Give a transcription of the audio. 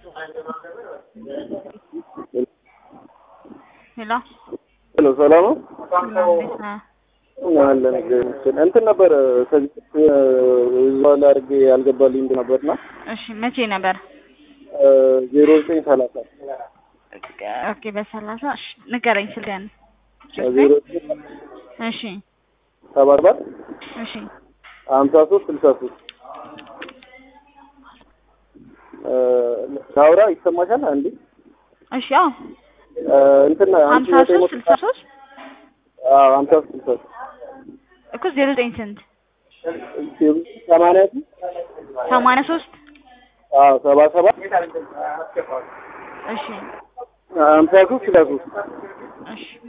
ሄሎ ሄሎ ሰላም ነው ሰላም እንዴት ነህ? አለን እግዚአብሔር ይመስገን። እንትን ነበር ከዚህ ዙዋላ አድርጌ ያልገባልኝ ነበርና እሺ መቼ ነበር? ዜሮ ዘጠኝ ሰላሳ ኦኬ በሰላሳ እሺ ንገረኝ ስልክህን። ዜሮ እሺ ሰባ ሰባት እሺ ሀምሳ ሶስት ስልሳ ሶስት ሳውራ ይሰማሻል አንዴ እሺ አዎ እንትን አንቺ ሀምሳ ዘጠኝ ሶስት መቶ- ስልሳ ሶስት አዎ ሀምሳ ሶስት ስልሳ ሶስት እኮ ዜሮ ዘጠኝ ስንት ሰማንያ ሶስት ሰማንያ ሶስት አዎ ሰባ ሰባት እሺ ሀምሳ ሶስት ስልሳ ሶስት እሺ